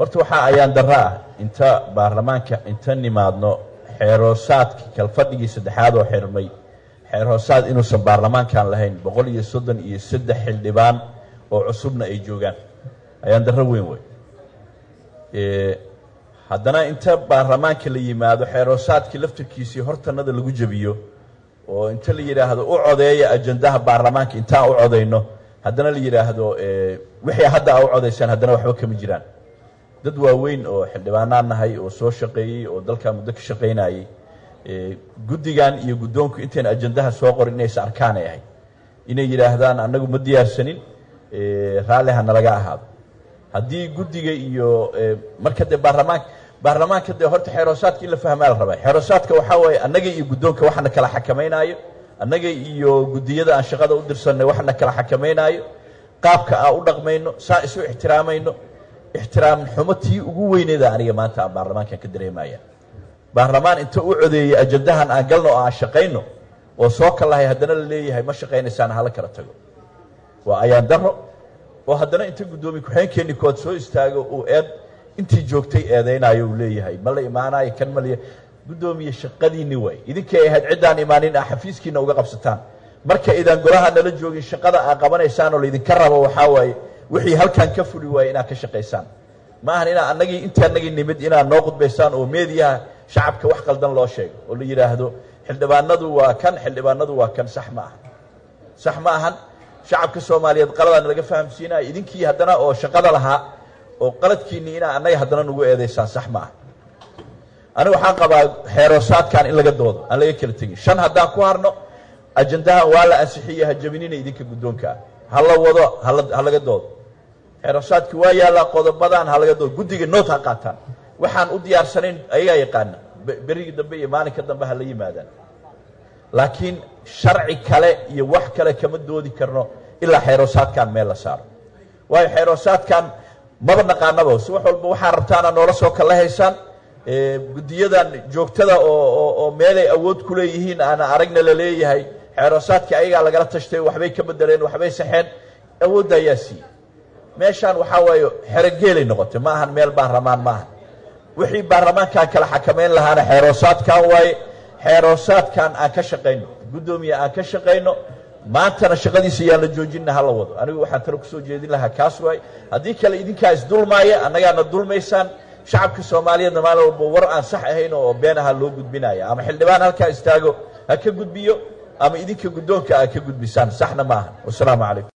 horta waxaa ayaan darro ah inta baarlamaanka inta nimaadno xeeroosaadkii kalfadhigii saddexaad oo xirmay xeerhoosaad inuusan baarlamaankan lahayn boqol iyo soddon iyo saddex xildhibaan oo cusubna ay joogaan ayaan darro weyn wey haddana inta baarlamaanka la yimaado xeeroosaadkii laftirkiisii hortanada lagu jebiyo oo inta la yidhaahdo u codeeya ajandaha baarlamaanka intaan u codayno haddana la yidhaahdo wixii hadda a u codaysaan haddana waxba kama jiraan dad waaweyn oo xildhibaanaan nahay oo soo shaqeeyey oo dalkaa muddo ka shaqaynayey guddigan iyo guddoonku intayn ajandaha soo qorin inaysa arkaan ay ahayd inay yidhaahdaan annagu ma diyaarsanin raalli ha nalaga ahaado haddii guddiga iyo marka dee baarlamaanka baarlamaanka dee horta xeeroosaadka in la fahmaa la rabaa xeeroosaadka waxaa waaye annaga iyo guddoonka waxana kala xakamaynaayo annaga iyo guddiyada aan shaqada u dirsanay waxana kala xakamaynaayo qaabka aan u dhaqmayno saa isu ixtiraamayno ixtiraam xumo tii ugu weyneeda aniga maanta aan baarlamaankan ka dareemaya baarlamaan inta u codeeyey ajandahan aan galno oo aan shaqayno oo soo kalahay haddana la leeyahay ma shaqaynaysaan hala kala tago waa ayaan daro oo haddana inta guddoomiye ku-xeenkeenni kood soo istaago uu eed intii joogtay eedaynayo uu leeyahay ma la imaanayo kan maliya guddoomiye shaqadiinni waay idinkay ahayd ciddaan imaanin a xafiiskiina uga qabsataan marka idaan golaha nala joogin shaqada aad qabanaysaan oo laydinka rabo waxaa waaye wixii halkan ka fuli waaye inaad ka shaqaysaan ma ahan inaa anagii intii anagii nimid inaad noo qudbaysaan oo meediyaha shacabka wax qaldan loo sheego oo la yidhaahdo xildhibaanadu waa kan xildhibaanadu waa kan sax ma aha sax ma ahan shacabka soomaaliyeed qaladaan laga fahamsiinaya idinkii haddana oo shaqada lahaa oo qaladkiinii inaa annaga haddana nagu eedaysaan sax ma aha aniga waxaan qabaa xeeroosaadkan in laga doodo aan laga kala tegin shan haddaan ku harno ajandahan waa la ansixiye ha jabinina idinka guddoonka ah ha la wado ha laga doodo xeeroosaadki waa yaallaa qodobadan ha laga doodo guddiga noot ha qaataan waxaan u diyaarsanayn ayagaa yaqaana berigii dambe iyo maalinka dambe ha la yimaadaan laakiin sharci kale iyo wax kale kama doodi karno ilaa xeeroosaadkan meel la saaro waayo xeeroosaadkan maba naqaanaba si wax walba waxaa rabtaana noola soo kala haysaan guddiyadan joogtada oo oo meelay awood ku leeyihiin aana aragna la leeyahay xeeroosaadkii ayagaa lagala tashtay waxbay ka bedeleen waxbay saxeen awoodda ayaa siiyey meeshaan waxaa waaye xerogeelay noqotay ma ahan meel baarlamaan ma ahan wixii baarlamaankan kala xakamayn lahaana xeeroosaadkan waaye xeeroosaadkan aan ka shaqayno guddoomiye aan ka shaqayno maantana shaqadiisa yaan la joojinna hala wado anigu waxaan talo kusoo jeedin lahaa kaas waaye haddii kale idinkaa isdulmaaya annagaana dulmaysaan shacabka soomaaliyeedna maalin walba war aan sax ahayn oo been aha loo gudbinaya ama xildhibaan halkaa istaago ha ka gudbiyo ama idinka guddoonka aad ka gudbisaan saxna ma aha wasalaamu calaykum